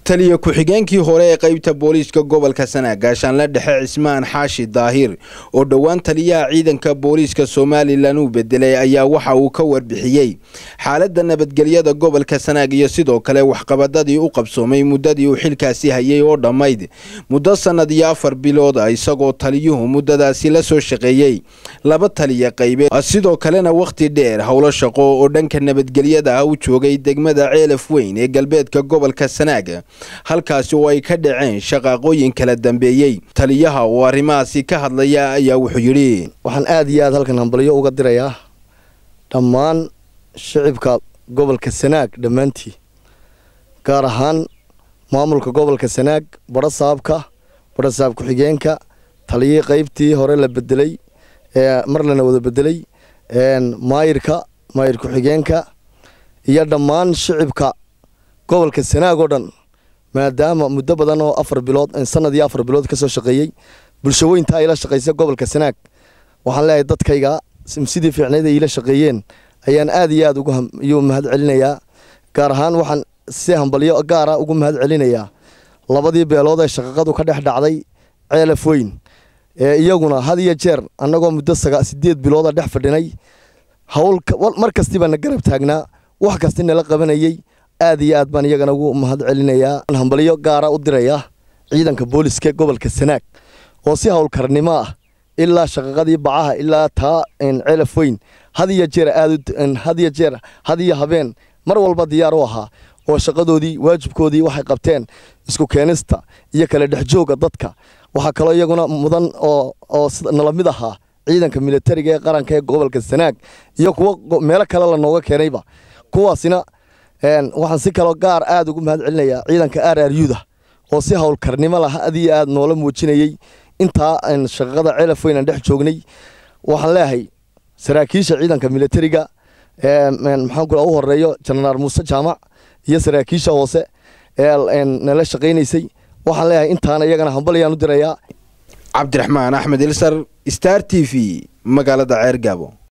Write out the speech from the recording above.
taliya ku-xigeenkii hore ee qaybta booliiska gobolka sanaag gaashaanle dhexe cismaan xaashi daahir oo dhowaan taliyaha ciidanka booliiska somalilan uu bedelay ayaa waxa uu ka warbixiyey xaaladda nabadgelyada gobolka sanaag iyo sidoo kale waxqabadadii u qabsoomay muddadii uu xilkaasi hayay oo dhammayd muddo sannad iyo afar bilood ah isagoo taliyuhu muddadaasi la soo shaqeeyey laba taliya qaybeed sidoo kalena wakhti dheer howlo shaqo oo dhanka nabadgelyada ah u joogay degmada ceelaf weyn ee galbeedka gobolka sanaag halkaasi oo ay ka dhaceen shaqaaqooyin kala dambeeyey taliyaha oo arrimahaasi ka hadlaya ayaa wuxuu yidhi waxaan aada iyo aada halkan hambalyo uga dirayaa dhammaan shicibka gobolka sanaag dhammaantii gaar ahaan maamulka gobolka sanaag badho saabka badho saab ku-xigeenka taliyii qaybtii hore la bedelay ee mar lana wada bedelay maayirka maayir ku-xigeenka iyo dhammaan shicibka gobolka sanaag oo dhan maadaama muddo badan oo afar bilood sanad iyo afar bilood kasoo shaqeeyey bulsho weynta ayla shaqaysa gobolka sanaag waxaan leeyahay dadkayga sidii fiicnayd ay ila shaqeeyeen ayaan aada iyo aada ugu mahad celinayaa gaar ahaan waxaan si hambalyo gaara ugu mahad celinayaa labadii beelood ee shaqaqadu ka dhex dhacday ceelaf weyn ee iyaguna had iyo jeer annagoo muddo sideed bilooda dhex fadhinay hawl mar kastiibaa na garab taagnaa wax kasti nala qabanayey aad iyo aad baan iyagana ugu mahad celinayaa hambalyo gaara u diraya ciidanka booliska gobolka sanaag oo si howlkarnimo ah ilaa shaqaqadii bacaha ilaa taa ceelaf weyn had iyo jeer aad had iyo jeer had iyo habeen mar walba diyaar u ahaa oo shaqadoodii waajibkoodii waxay qabteen isku keenista iyo kala dhexjooga dadka waxaa kaloo iyaguna mudan oo oo nala mid ahaa ciidanka militariga ee qaranka ee gobolka sanaag iyo kuwo meelo kale lanooga keenayba kuwaasina waxaan si kaloo gaar aada ugu mahad celinayaa ciidanka r r u da oo si howlkarnimo lah aad iyo aad noola muujinayey intaa shaqaqada ceelaf weyn aan dhex joognay waxaan leeyahay saraakiisha ciidanka militariga maxaan ku u horeeyo jenaraal muuse jaamac iyo saraakiisha hoose ee nala shaqaynaysay waxaan leeyahay intaana iyagana hambalyaan u dirayaa cabdiraxmaan axmed ilsar star t v magaalada ceergaabo